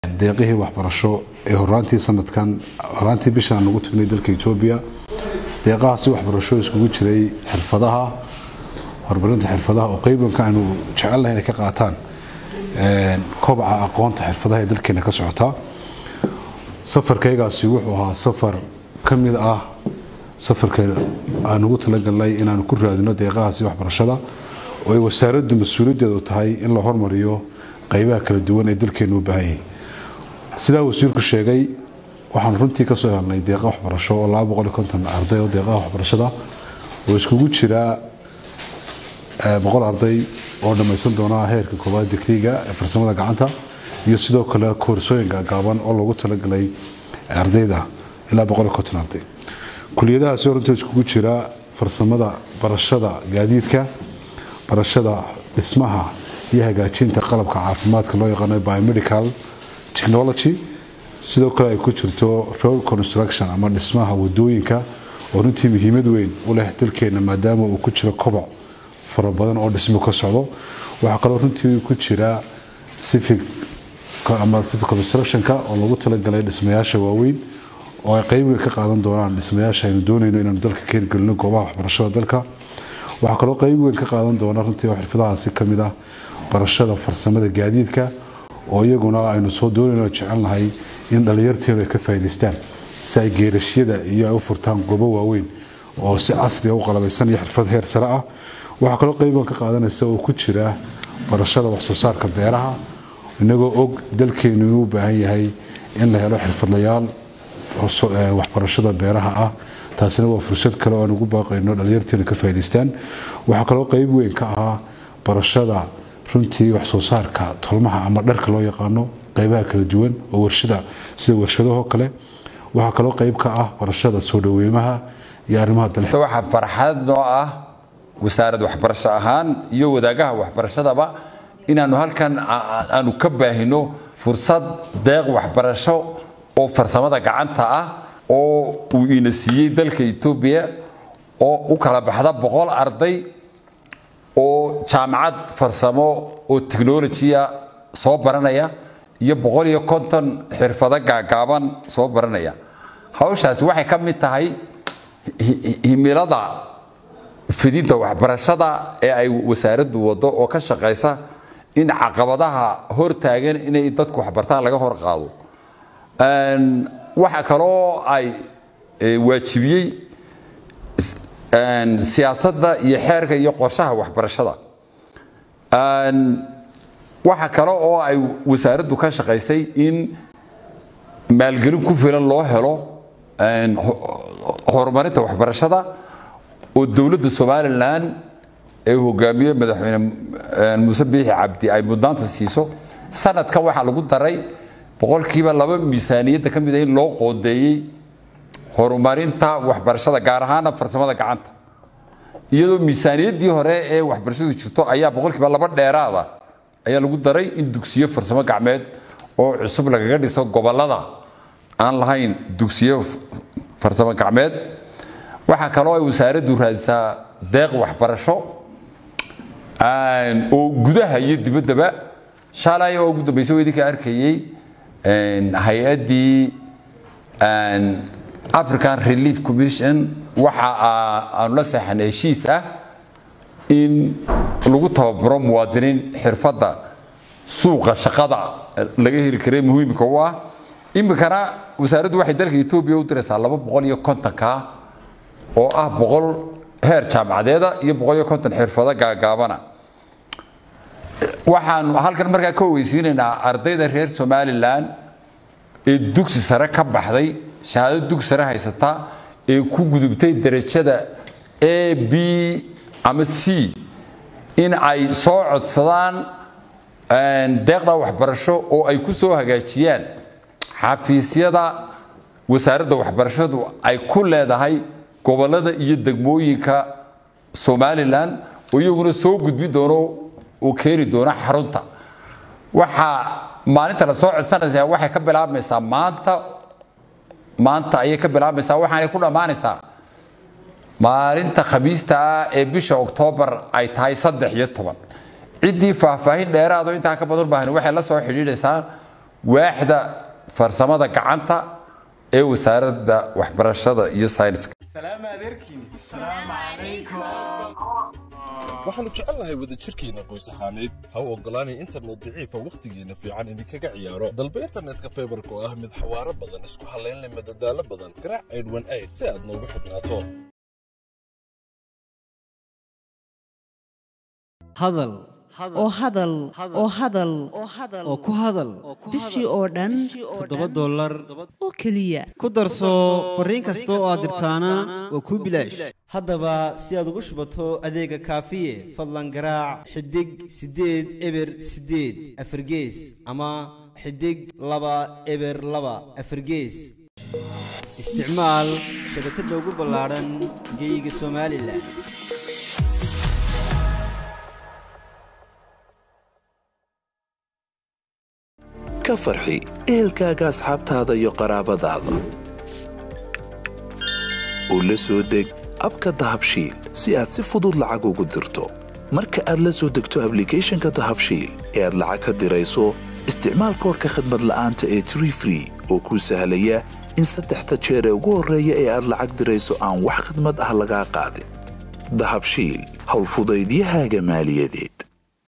deeqihii waxbarasho ee horaantii sanadkan horaantii bishan aan ugu tagnay dalka etoobiya deeqahaasi waxbarasho iskugu jiray xirfadaha horumarinta xirfadaha oo qeybanka aanu jecelnahay inay ka qaataan kobaca aqoonta xirfadaha ee dalkeena ka socotaa safarkaygaasi wuxuu ahaa safar ka mid ah safarka aan ugu talagalnay inaanu ku raadino deeqahaasi waxbarashada oo ay wasaaraddu mas-uuliyaddeedu tahay in la hormariyo qeybaha kala duwan ee dalkeenu u baahan yahay sidaa wasiirku sheegay waxaan runtii kasoo helnay deeqa waxbarasho oo arday oo deeqaha waxbarashada oo iskugu jiraa boqol arday oo dhammaysan doona heerka koowaad digriga ee farsamada gacanta iyo sidoo kale koorsooyinka gaaban oo loogu talagalay ardayda ilaa arday kuliyadahaasi runtii iskugu jira farsamada barashada gaadiidka barashada dhismaha iyo hagaajinta qalabka caafimaadka loo yaqaano biomedical technology sidoo kale ay ku jirto road construction ama dhismaha wadooyinka oo runtii muhiimad weyn u leh dalkeena maadaama uu ku jiro koboc fara badan oo dhismo ka socdo waxaa kaloo runtii ku jira civic ama civic constructionka oo lagu talagalay dhismayaasha waaweyn oo ay qeyb weyn ka qaadan doonaan dhismayaasha aynu doonayno inaanu dalka ka hirgelino goobaha waxbarashada dalka waxaa kaloo qeyb weyn ka qaadan doona runtii oo xirfadahaasi kamid ah barashada farsamada gaadiidka oo iyaguna aynu soo doonayno jecelnahay in dhalinyarteenu ay ka faa'idaystaan si ay geerashyada iyo ay u furtaan goobo waaweyn oo si casriga u qalabaysan iyo xirfad heer sare ah waxaa kaloo qeyban ka qaadanaysa oo ku jira barashada waxsoo saarka beeraha inagoo og dalkeenu inuu u baahan yahay in la helo xirfadlayaal waxbarashada beeraha ah taasina waa fursad kale oo aan ugu baaqayno dhalinyarteenu ka faa'idaystaan waxaa kaloo qeyb weyn ka ahaa barashada runtii wax soo saarka tolmaha ama dharka loo yaqaano qeybaha kala duwan oo warshada sida warshadahoo kale waxaa kaloo qeyb ka ah barashada soo dhaweymaha iyo arrimaha dalxiiska waxaa farxad noo ah wasaarad waxbarasho ahaan iyo wadaagaha waxbarashadaba inaanu halkan aanu ka baahino fursad deeq waxbarasho oo farsamada gacanta ah oo uu ina siiyey dalka etoobiya oo u kala baxda boqol arday oo jaamacad farsamo oo technolojia soo baranaya iyo boqol iyo konton xirfado gaagaaban soo baranaya hawshaasi waxay ka mid tahay himilada fidinta waxbarashada ee ay wasaaraddu wado oo ka shaqaysa in caqabadaha hortaagan inay dadku waxbartaan laga hor qaado waxa kaloo ay waajibiyey siyaasadda iyo xeerka iyo qorshaha waxbarashada waxa kale oo ay wasaaraddu ka shaqaysay in maalgelin ku filan loo helo horumarinta waxbarashada oo dowladda somalilan ee hogaamiye madaxweyne muuse biixi cabdi ay mudnaanta siiso sanadkan waxaa lagu daray boqolkiiba laba miisaaniyadda ka mid a in loo qoodeeyey horumarinta waxbarashada gaar ahaana farsamada gacanta iyadoo miisaaniyaddii hore ee waxbarashadu jirto ayaa boqolkiiba laba dheeraada ayaa lagu daray in dugsiyo farsamo gacmeed oo cusub lagaga dhiso gobolada aan lahayn dugsiyo farsamo gacmeed waxaa kaloo ay wasaaraddu raadisaa deeq waxbarasho oo gudaha iyo dibaddaba shalay oo ugu dambaysa waa idinka arkayey hay-addii african relief commission waxa aanu la seexanay heshiis ah in lagu tababaro muwaadiniin xirfadda suuqa shaqada laga heli karay muhiimka u ah iminkana wasaaraddu waxay dalka etoobiya u diraysaa laba boqol iyo kontonka oo ah boqol heer jaamacadeeda iyo boqol iyo konton xirfado gaagaabana waxaanu halkan markaa ka ogeysiinaynaa ardayda reer somalilan ee dugsi sare ka baxday shahaado dugsi sare haysata ee ku gudubtay derajada a b ama c in ay soo codsadaan deeqda waxbarasho oo ay ku soo hagaajiyaan xafiisyada wasaaradda waxbarashadu ay ku leedahay gobolada iyo degmooyinka somalilan oo iyaguna soo gudbi doono oo keeni doona xarunta waxaa maalinta la soo codsanaysaa waxay ka bilaabmaysaa maanta maanta ayay ka bilaabmaysaa waxaanay ku dhammaanaysaa maalinta khamiista ah ee bisha oktoobar ay tahay saddex iyo toban ciddii faahfaahin dheeraado intaa ka badan baahan waxay la soo xidhiidhaysaa waaxda farsamada gacanta ee wasaaradda waxbarashada iyo sayniska waxaannu jecelnahay wadajirkeenna qoys ahaaneed ha u oggolaanay internet daciifa wakhtigeenna fiican idinkaga ciyaaro dalba internetka faybarka oo ah mid xawaaro badan isku hallaynle madadaalo badan garaac aydhwan ayd si aad noogu xidhnaato hadal oo hadal oo hadal oo ku hadal bishii oo dhan toddoba dollar oo keliya ku darso fariin kasta oo aad dirtaana waa kuu bilaash haddaba si aad ugu shubato adeega kaafiye fadlan garaac xidig siddeed eber siddeed afargees ama xidig laba eber laba afargees isticmaal shabakadda ugu ballaadhan geyga somalilan ka farxi ehelkaaga asxaabtaada iyo qaraabadaada u la soo deg abka dahabshiil si aad si fudud lacag ugu dirto marka aad la soo degto ablicathonka dahabshiil ee aad lacag ka dirayso isticmaal koorka khadmad la'aanta ee tree free oo kuu sahlaya in saddexda jeer ee ugu horreeya ee aad lacag dirayso aan wax khidmad ah lagaa qaadin dahabshiil howlfudaydiyahaaga maaliyadeed